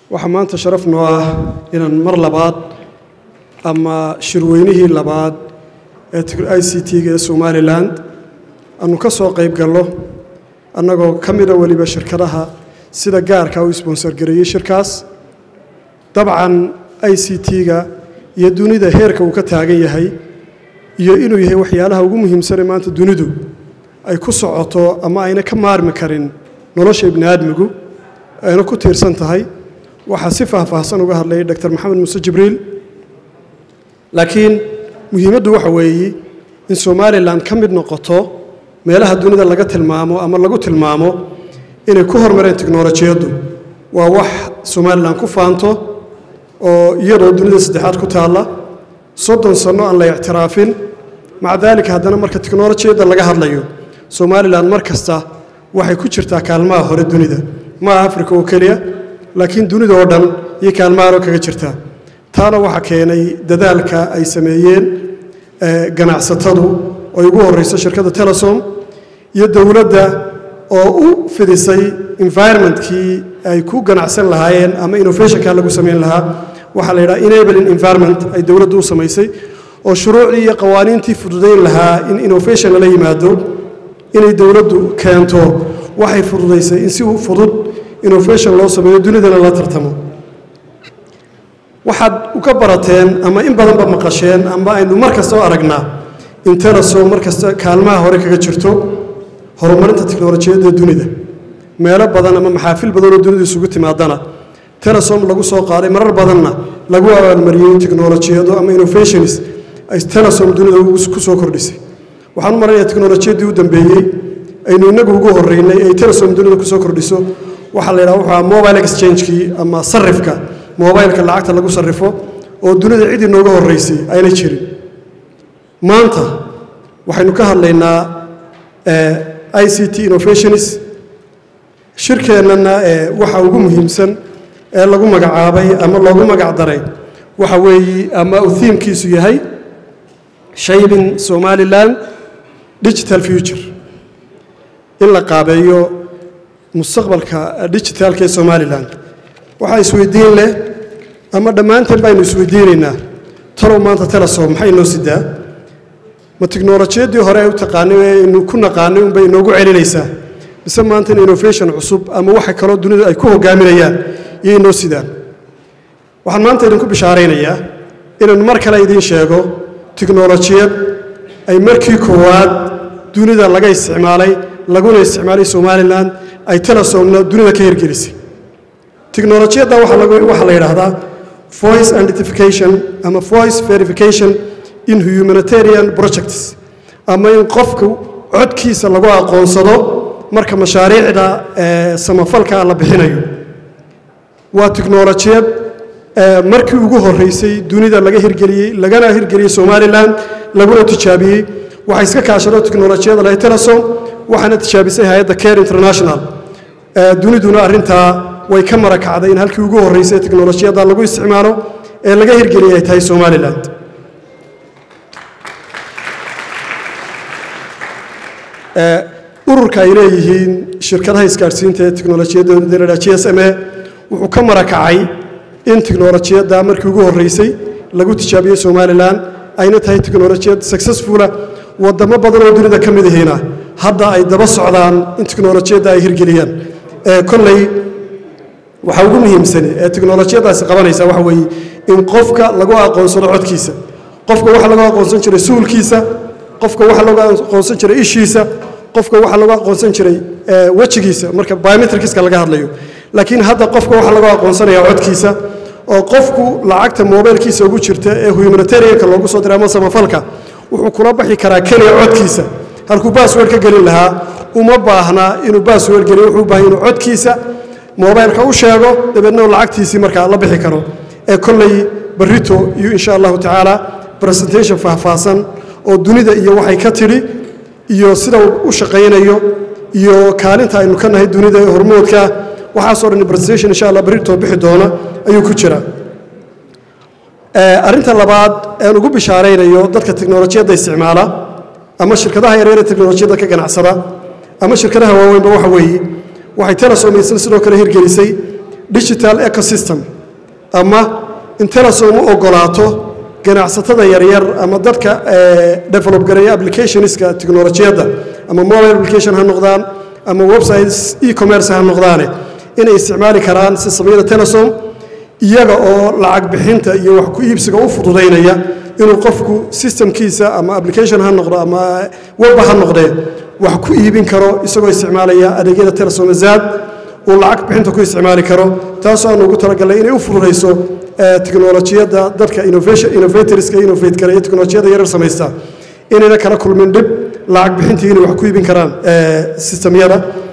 waxaa maanta sharaf noo ah inaan mar labaad ama shirweynihii labaad ee i c t-ga ee somalilan aanu ka soo qayb gallo annagoo ka mida weliba shirkadaha sida gaarka u sponsor gareeyey shirkaas dabcan i c t-ga iyo dunida heerka uu ka taagan yahay iyo inuu yahay waxyaalaha ugu muhiimsanee maanta dunidu ay ku socoto ama ayna ka maarmi karin nolosha ibni aadmigu ayna ku tiirsan tahay waxaa si faahfaahsan uga hadlayay dr maxamed muuse jibriil laakiin muhiimaddu waxa weeye in somalilan ka mid noqoto meelaha dunida laga tilmaamo ama lagu tilmaamo inay ku hormareen tiknolojiyaddu waa wax somalilan ku faanto oo iyadoo dunida saddexaad ku taalla soddon sanno aan la ictiraafin maca daalika haddana marka tiknolojiyadda laga hadlayo somalilan mar kasta waxay ku jirtaa kaalmaha hore dunida ma aha africa oo keliya laakiin dunida oo dhan iyo kaalmahanoo kaga jirtaa taana waxaa keenay dadaalka ay sameeyeen ganacsatadu oo ugu horreyso shirkadda telesom iyo dowladda oo u fidisay environmentkii ay ku ganacsan lahaayeen ama innovationka lagu samayn lahaa waxaa la yidhaha enabling environment ay dowladdu u samaysay oo shuruucdii iyo qawaaniintii fududayn lahaa in innovation lala yimaado inay dowladdu keento waxay fududaysay in si fudud innovation loo sameeyo dunidana la tartamo waxaad uka barateen ama in badanba maqasheen ama aynu mar kasta oo aragnaa in telesom mar kasta kaalmaha hore kaga jirto horumarinta tiknolojiyadda dunida meelo badan ama maxaafil badan oo dunida isugu timaadana telesom lagu soo qaaday marar badanna lagu abaalmariyey tiknolojiyado ama innovations ay telesom dunida ku soo kordhisay waxaan u maranayaa tiknolojiyaddii u dambeeyey aynu innagu ugu horreynay ay telesom dunida ku soo kordhiso waxaa la yidhaha wuxuu mobile exchange-kii ama sarifka mobileka lacagta lagu sarrifo oo dunida cid inooga horraysay ayna jirin maanta waxaynu ka hadlaynaa i c t innovations shirkeennana waxa ugu muhiimsan ee lagu magacaabay ama loogu magac daray waxa weeye ama uu thiimkiisu yahay shaybin somalilan digital future in la qaabeeyo mustaqbalka digitaalka ee somalilan waxaa isweydiin leh ama dhammaanteen baynu isweydiinaynaa talow maanta telesom maxay inoo sidaa ma tiknolojiyaddii hore ay u taqaanay ee aynu ku naqaanay unbay inoogu celinaysaa mise maanta in innovation cusub ama waxa kaloo dunidu ay ku hogaaminayaan iyo inoo sidaan waxaan maanta idinku bishaaraynayaa inaan mar kale idiin sheego tiknolojiyad ay markii koowaad dunida laga isticmaalay laguna isticmaalay somalilan ay telesomna dunida ka hirgelisay tiknolojiyadda waxaa la yidhaahdaa voice identification ama voice verification in humanitarian projects ama in qofku codkiisa lagu aqoonsado marka mashaariicda samafalka la bixinayo waa tiknolojiyad markii ugu horreysay dunida laga hirgeliyey lagana hirgeliyey somalilan laguna tijaabiyey waxay iska kaashado tiknolojiyada lahay telesom waxaana tijaabisay hay-adda care international duniduna arrintaa way ka marakacday in halkii ugu horreysay tiknolojiyadda lagu isticmaalo ee laga hirgeliyay ay tahay somalilan ururka ay leeyihiin shirkadaha isgaadhsiinta ee tiknolojiyadda la g s m e wuxuu ka marakacay in tiknolojiyadda markii ugu horreysay lagu tijaabiyey somalilan ayna tahay tiknolojiyad successfula wadamo badan oo dunida ka mid ihiina hadda ay daba socdaan in tiknolojiyadda ay hirgeliyaan kolley waxaa ugu muhiimsani ee tiknolojiyaddaasi qabanaysa waxa weeye in qofka lagu aqoonsado codkiisa qofka waxa lagu aqoonsan jiray suulkiisa qofka waxa lagu aqoonsan jiray ishiisa qofka waxa lagu aqoonsan jiray wejigiisa marka biometricska laga hadlayo laakiin hadda qofka waxa lagu aqoonsanaya codkiisa oo qofku lacagta mobilkiisa ugu jirta ee humanitarianka loogu soo diray ama samafalka wuxuu kula baxi karaa keliya codkiisa halkuu bassword ka gelin lahaa uma baahna inuu bassword geliyo wuxuu u baahan inuu codkiisa mobilka u sheego dabeedna uu lacagtiisii markaa la bixi karo ee kolley barrito iyo insha allahu tacaala presentation faahfaahsan oo dunida iyo waxay ka tidhi iyo sida uu u shaqaynayo iyo kaalinta aynu ka nahay dunida ee hormoodka waxaasoo dhan presentation insha allah barrito bixi doona ayuu ku jira arrinta labaad aan ugu bishaaraynayo dadka tiknolojiyadda isticmaala ama shirkadaha yaryar ee tiknolojiyadda ka ganacsada ama shirkadaha waaweynba waxa weeye waxay telesom isna sidoo kale hirgelisay digital ecosystem ama in telesom u ogolaato ganacsatada yaryar ama dadka develop gareeya applicationska technolojiyadda ama mobile application ha noqdaan ama websites e-commerce ha noqdaane inay isticmaali karaan sistamyada telesom iyaga oo lacag bixinta iyo wax ku iibsiga u fududaynaya inuu qofku systemkiisa ama application ha noqdo ama webba ha noqdee wax ku iibin karo isagoo isticmaalaya adeegyada telesom zaad uu lacag bixinta ku isticmaali karo taasoo aan ugu talagalnay inay u fududayso teknolojiyadda dadka innovatorska innovate gareeya teknolojiyadda yarar samaysta inayna kala kulmin dhib lacag bixintii inay wax ku iibin karaan sistemyada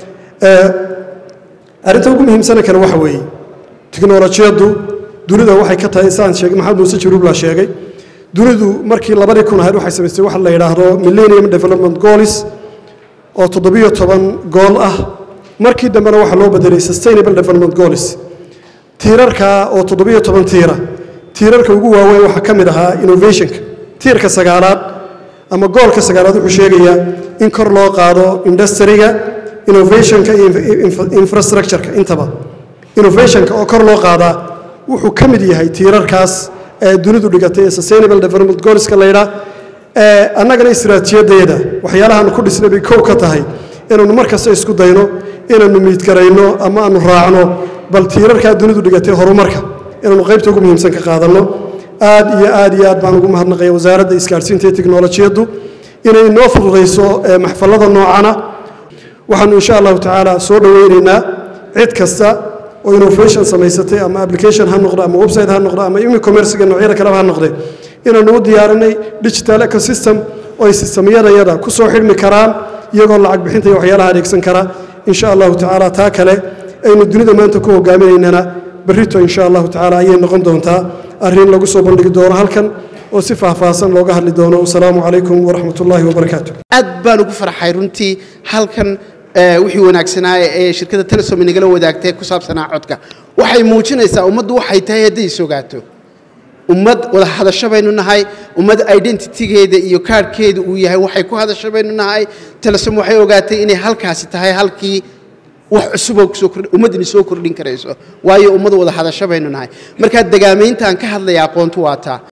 arrinta ugu muhiimsana kale waxa weeye teknolojiyaddu dunida waxay ka tahay saan sheegay maxamed muuse jiruubla sheegay dunidu markii labadii kun ahayd waxay samaystay waxa la yidhaahdo millennium development goals oo toddobiyo toban gool ah markii dambena waxaa loo bedelay sustainable development goals tiirarka oo toddobiyo toban tiira tiirarka ugu waaweyn waxaa ka mid ahaa innovationka tiirka sagaalaad ama goolka sagaalaad wuxuu sheegayaa in kor loo qaado industriga innovationka iyo infrastructureka intaba innovationka oo kor loo qaadaa wuxuu ka mid yahay tiirarkaas ee dunidu dhigatay ee sustainable development goalska la yidhaa annagana istiraatiijiyaddeeda waxyaalahaanu ku dhisnay bay kow ka tahay inaannu mar kasta isku dayno inaannu miidgarayno ama aanu raacno bal tiirarkaa dunidu dhigatay horumarka inaannu qaybta ugu muhiimsan ka qaadanno aad iyo aad iyo aad baan ugu mahadnaqaya wasaaradda isgaadhsiinta iyo teknolojiyaddu inay inoo fududayso maxfallada noocana waxaanu insha allahu tacaala soo dhowaynaynaa cid kasta oo innovation samaysatay ama application ha noqdo ama website ha noqdo ama e-commercega noocyada kaleba ha noqde inaanu u diyaarinay digital ecosystem oo ay sistamyadayada ku soo xidhmi karaan iyagoo lacag bixinta iyo waxyaalaha adeegsan kara insha allahu tacaala taa kale aynu dunida maanta ku hogaaminaynana berrito insha allahu tacaala ayay noqon doontaa arrin lagu soo bandhigi doono halkan oo si faahfaahsan looga hadli doono wasalaamu calaykum waraxmat ullaahi wabarakaatu aad baan ugu farxay runtii halkan wixii wanaagsanaa ee shirkadda telesom inagala wadaagtay ku saabsanaa codka waxay muujinaysaa ummaddu waxay tahay hadday isogaato ummad wada hadasho baynu nahay ummad identitygeeda iyo kaarhkeeda uu yahay waxay ku hadasho baynu nahay telesom waxay ogaatay inay halkaasi tahay halkii wax cusuboo kusoo kordhi ummaddani soo kordhin karayso waayo ummad wada hadasho baynu nahay markaa degaamayntaan ka hadlaya aqoontu waa taa